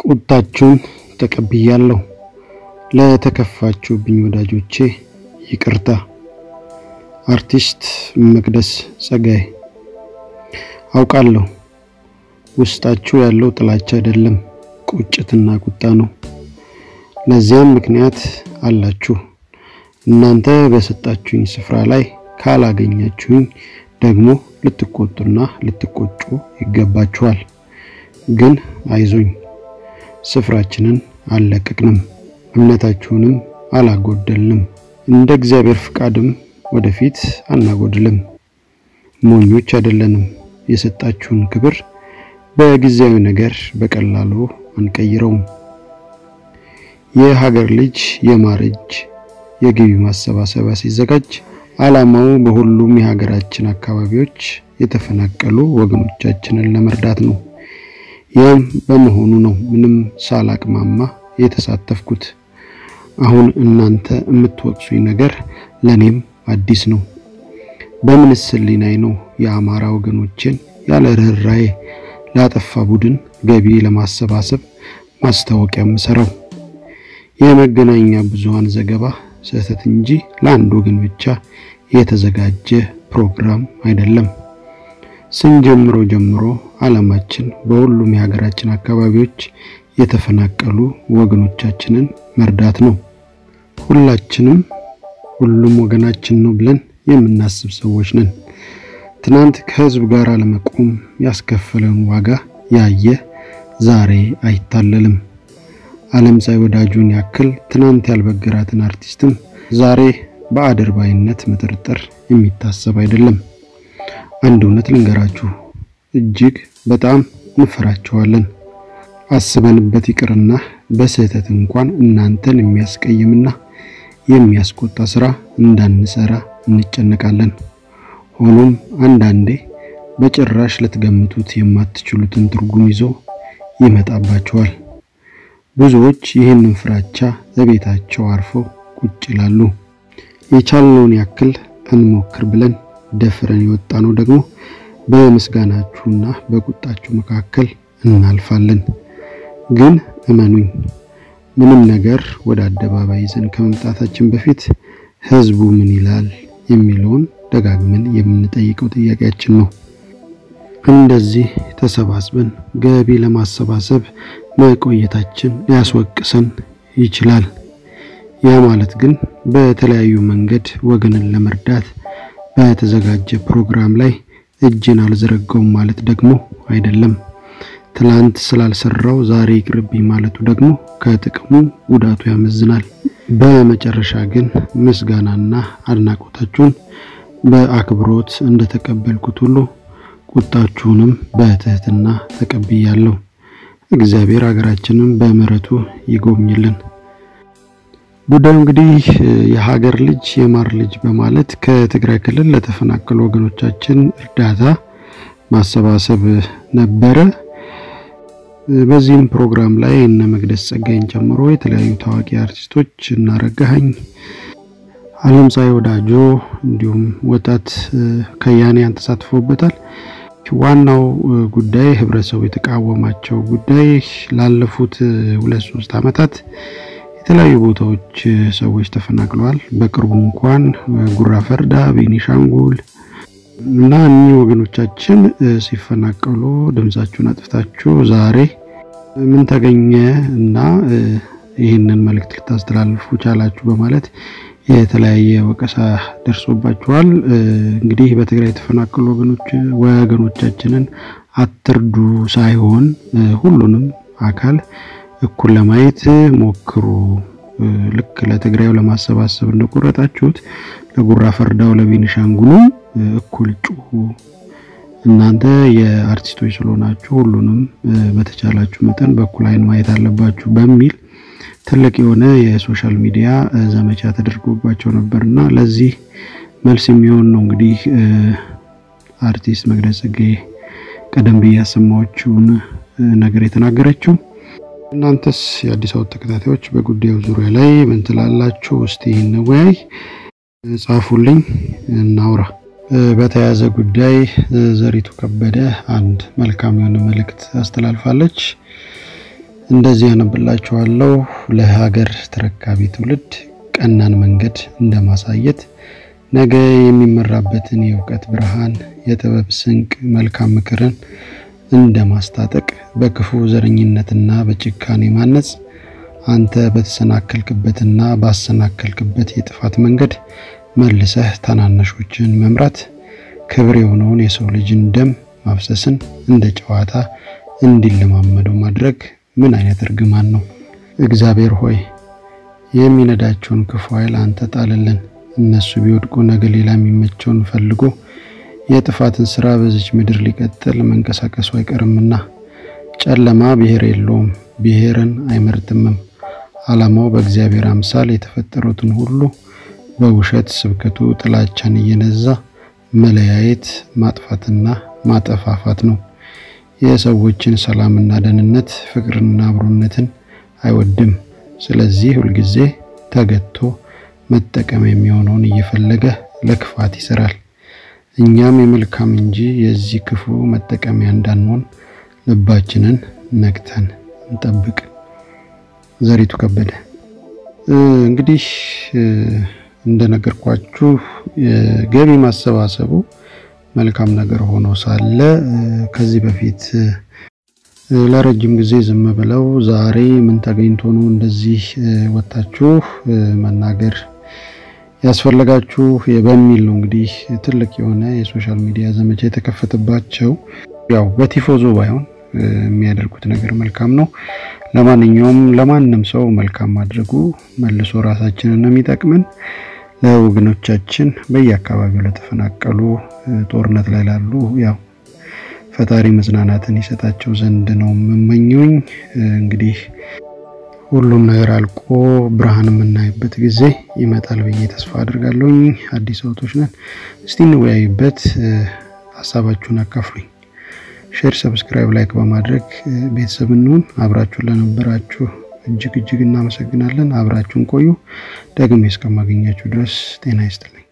ቁጣችሁን ተቀብያለሁ። ለተከፋችሁብኝ ወዳጆቼ ይቅርታ። አርቲስት መቅደስ ጸጋዬ። አውቃለሁ ውስጣችሁ ያለው ጥላቻ አይደለም፣ ቁጭትና ቁጣ ነው። ለዚያም ምክንያት አላችሁ። እናንተ በሰጣችሁኝ ስፍራ ላይ ካላገኛችሁኝ ደግሞ ልትቆጡና ልትቆጩ ይገባችኋል። ግን አይዞኝ፣ ስፍራችንን አልለቀቅንም፣ እምነታችሁንም አላጎደልንም፣ እንደ እግዚአብሔር ፍቃድም ወደፊት አናጎድልም። ሞኞች አይደለንም። የሰጣችሁን ክብር በጊዜያዊ ነገር በቀላሉ አንቀይረውም። የሀገር ልጅ የማር እጅ የገቢ ማሰባሰቢያ ሲዘጋጅ ዓላማው በሁሉም የሀገራችን አካባቢዎች የተፈናቀሉ ወገኖቻችንን ለመርዳት ነው። ይህም በመሆኑ ነው ምንም ሳላቅማማ የተሳተፍኩት። አሁን እናንተ የምትወቅሱኝ ነገር ለኔም አዲስ ነው። በምንስ ሕሊናዬ ነው የአማራ ወገኖችን ያለ ርኅራኄ ላጠፋ ቡድን ገቢ ለማሰባሰብ ማስታወቂያ የምሰራው? የመገናኛ ብዙሃን ዘገባ ስህተት እንጂ ለአንድ ወገን ብቻ የተዘጋጀ ፕሮግራም አይደለም። ስንጀምሮ ጀምሮ ዓላማችን በሁሉም የሀገራችን አካባቢዎች የተፈናቀሉ ወገኖቻችንን መርዳት ነው። ሁላችንም ሁሉም ወገናችን ነው ብለን የምናስብ ሰዎች ነን። ትናንት ከህዝብ ጋር ለመቆም ያስከፈለን ዋጋ ያየ ዛሬ አይታለልም። ዓለምፀሐይ ወዳጁን ያክል ትናንት ያልበገራትን አርቲስትም ዛሬ በአድርባይነት መጠርጠር የሚታሰብ አይደለም። አንድ እውነት ልንገራችሁ፣ እጅግ በጣም እንፈራቸዋለን። አስበንበት ይቅርና በስህተት እንኳን እናንተን የሚያስቀይምና የሚያስቆጣ ስራ እንዳንሰራ እንጨነቃለን። ሆኖም አንዳንዴ በጭራሽ ልትገምቱት የማትችሉትን ትርጉም ይዞ ይመጣባቸዋል። ብዙዎች ይህንን ፍራቻ በቤታቸው አርፈው ቁጭ ይላሉ። የቻልነውን ያክል እንሞክር ብለን ደፍረን የወጣ ነው ደግሞ በምስጋናችሁና በቁጣችሁ መካከል እናልፋለን። ግን እመኑኝ ምንም ነገር ወደ አደባባይ ይዘን ከመምጣታችን በፊት ህዝቡ ምን ይላል የሚለውን ደጋግመን የምንጠይቀው ጥያቄያችን ነው። እንደዚህ ተሰባስበን ገቢ ለማሰባሰብ መቆየታችን ሊያስወቅሰን ይችላል። ያ ማለት ግን በተለያዩ መንገድ ወገንን ለመርዳት በተዘጋጀ ፕሮግራም ላይ እጅን አልዘረጋውም ማለት ደግሞ አይደለም። ትላንት ስላልሰራው ዛሬ ይቅርብኝ ማለቱ ደግሞ ከጥቅሙ ጉዳቱ ያመዝናል። በመጨረሻ ግን ምስጋናና አድናቆታችሁን በአክብሮት እንደተቀበልኩት ሁሉ ቁጣችሁንም በትህትና ተቀብያለሁ። እግዚአብሔር ሀገራችንን በምሕረቱ ይጎብኝልን። ጉዳዩ እንግዲህ የሀገር ልጅ የማር ልጅ በማለት ከትግራይ ክልል ለተፈናቀሉ ወገኖቻችን እርዳታ ማሰባሰብ ነበረ። በዚህም ፕሮግራም ላይ እነ መቅደስ ጸጋይን ጨምሮ የተለያዩ ታዋቂ አርቲስቶች እና ረጋኸኝ፣ ዓለምፀሐይ ወዳጆ እንዲሁም ወጣት ከያንያን ተሳትፎበታል። ዋናው ጉዳይ ህብረተሰቡ የተቃወማቸው ጉዳይ ላለፉት ሁለት ሶስት ዓመታት የተለያዩ ቦታዎች ሰዎች ተፈናቅለዋል። በቅርቡ እንኳን ጉራ ፈርዳ፣ ቤኒሻንጉል እና እኒህ ወገኖቻችን ሲፈናቀሉ ድምጻችሁን አጥፍታችሁ ዛሬ ምን ተገኘ እና ይህንን መልእክት ልታስተላልፉ ቻላችሁ በማለት የተለያየ ወቀሳ ደርሶባችኋል። እንግዲህ በትግራይ የተፈናቀሉ ወገኖቻችንን አትርዱ ሳይሆን ሁሉንም አካል እኩል ለማየት ሞክሩ። ልክ ለትግራዩ ለማሰባሰብ እንደቆረጣችሁት ለጉራ ፈርዳው ለቤኒሻንጉሉ እኩል ጩሁ። እናንተ የአርቲስቶች ስለሆናችሁ ሁሉንም በተቻላችሁ መጠን በኩል አይን ማየት አለባችሁ በሚል ትልቅ የሆነ የሶሻል ሚዲያ ዘመቻ ተደርጎባቸው ነበር እና ለዚህ መልስ የሚሆን ነው እንግዲህ አርቲስት መቅደስ ጸጋዬ ቀደም ብዬ ያሰማዎችውን ነገር የተናገረችው። እናንተስ የአዲስ አበባ ተከታታዮች በጉዳዩ ዙሪያ ላይ ምን ትላላችሁ? እስቲ እንወያይ፣ ጻፉልኝ፣ እናውራ። በተያያዘ ጉዳይ ዘሪቱ ከበደ አንድ መልካም የሆነ መልእክት አስተላልፋለች። እንደዚህ ያነብላችኋለሁ። ለሀገር ተረካቢ ትውልድ ቀናን መንገድ እንደማሳየት ነገ የሚመራበትን የእውቀት ብርሃን፣ የጥበብ ስንቅ፣ መልካም ምክርን እንደማስታጠቅ በክፉ ዘረኝነትና በጭካኔ ማነጽ አንተ በተሰናከልክበትና ባሰናከልክበት የጥፋት መንገድ መልሰህ ታናናሾችን መምራት ክብር የሆነውን የሰው ልጅን ደም ማፍሰስን እንደ ጨዋታ እንዲለማመደው ማድረግ ምን አይነት እርግማን ነው? እግዚአብሔር ሆይ የሚነዳቸውን ክፉ ኃይል አንተ ጣልልን። እነሱ ቢወድቁ ነገ ሌላ የሚመቸውን ፈልጎ የጥፋትን ስራ በዚች ምድር ሊቀጥል መንቀሳቀሱ አይቀርምና ጨለማ ብሔር የለውም፣ ብሔርን አይመርጥምም። ዓላማው በእግዚአብሔር አምሳል የተፈጠሩትን ሁሉ በውሸት ስብከቱ ጥላቻን እየነዛ መለያየት፣ ማጥፋትና ማጠፋፋት ነው። የሰዎችን ሰላምና ደህንነት፣ ፍቅርና አብሮነትን አይወድም። ስለዚህ ሁልጊዜ ተገቶ መጠቀም የሚሆነውን እየፈለገ ለክፋት ይሰራል። እኛም የመልካም እንጂ የዚህ ክፉ መጠቀሚያ እንዳንሆን ልባችንን ነቅተን እንጠብቅ። ዘሪቱ ከበደ። እንግዲህ እንደነገርኳችሁ የገቢ ማሰባሰቡ መልካም ነገር ሆኖ ሳለ ከዚህ በፊት ለረጅም ጊዜ ዝም ብለው ዛሬ ምን ተገኝቶ ነው እንደዚህ ወጣችሁ መናገር ያስፈለጋችሁ በሚል ነው እንግዲህ ትልቅ የሆነ የሶሻል ሚዲያ ዘመቻ የተከፈተባቸው። ያው በቲፎዞ ባይሆን የሚያደርጉት ነገር መልካም ነው። ለማንኛውም ለማንም ሰው መልካም ማድረጉ መልሶ ራሳችንን ነው የሚጠቅመን። ለወገኖቻችን በየአካባቢው ለተፈናቀሉ ጦርነት ላይ ላሉ ያው ፈጣሪ መጽናናትን ይሰጣቸው ዘንድ ነው የምመኘኝ። እንግዲህ ሁሉም ነገር አልቆ ብርሃን የምናይበት ጊዜ ይመጣል ብዬ ተስፋ አድርጋለሁኝ። አዲስ አውቶች ነን። እስቲ እንወያይበት፣ ሀሳባችሁን አካፍሉኝ። ሼር፣ ሰብስክራይብ፣ ላይክ በማድረግ ቤተሰብ እንሁን። አብራችሁን ለነበራችሁ እጅግ እጅግ እናመሰግናለን። አብራችሁን ቆዩ። ደግሜ እስከማገኛችሁ ድረስ ጤና ይስጥልኝ።